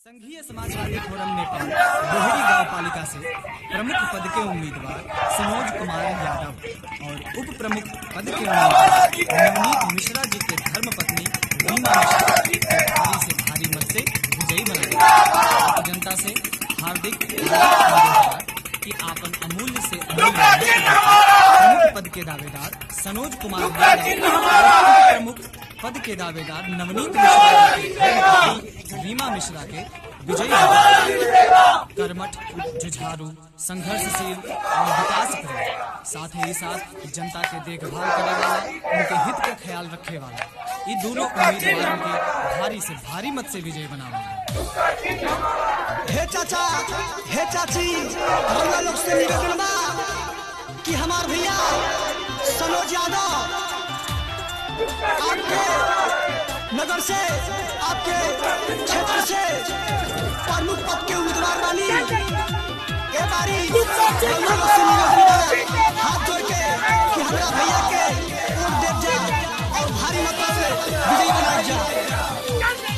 संघीय समाजवादी फोरम नेपाल बोहरी गांव पालिका से प्रमुख पद के उम्मीदवार सनोज कुमार यादव और उप प्रमुख पद के उम्मीदवार नवनीत मिश्रा जी के धर्म पत्नी रीमा मिश्रा को भारी से भारी मत से विजयी बनाया जनता से हार्दिक अनुरोध कि आपन अमूल्य से अमूल्य मत के प्रमुख पद के दावेदार सनोज कुमार यादव और उप प्रमुख पद के दावेदार नवनीत मिश्रा जी के धर्म पत्नी रीमा मिश्रा के विजयी बनाया। कर्मठ जुझारू संघर्षशील और विकास करे साथ ही साथ जनता के देखभाल करे वाला उनके हित का ख्याल रखे वाला ये दोनों उम्मीदवारों के भारी से भारी मत से विजय बनावा हे चाचा हे चाची हमरा लोग से निवेदन बा कि हमार भैया सनोज यादव आपके नगर से आपके क्षेत्र से प्रमुख पद के उम्मीदवार बानी ए बारी हमरा लोग से निवेदन बा हाथ जोड़ के कि हमरा भैया के वोट देव जाए और भारी मतों से विजयी बनाए जाए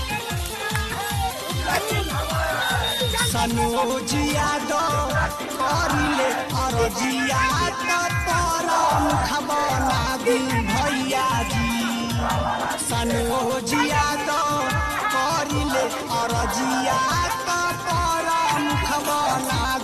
सनोज यादव करिले अरजिया त पर मुख बना दी भैया जी सनोज यादव करिले अरजिया त पर मुख बना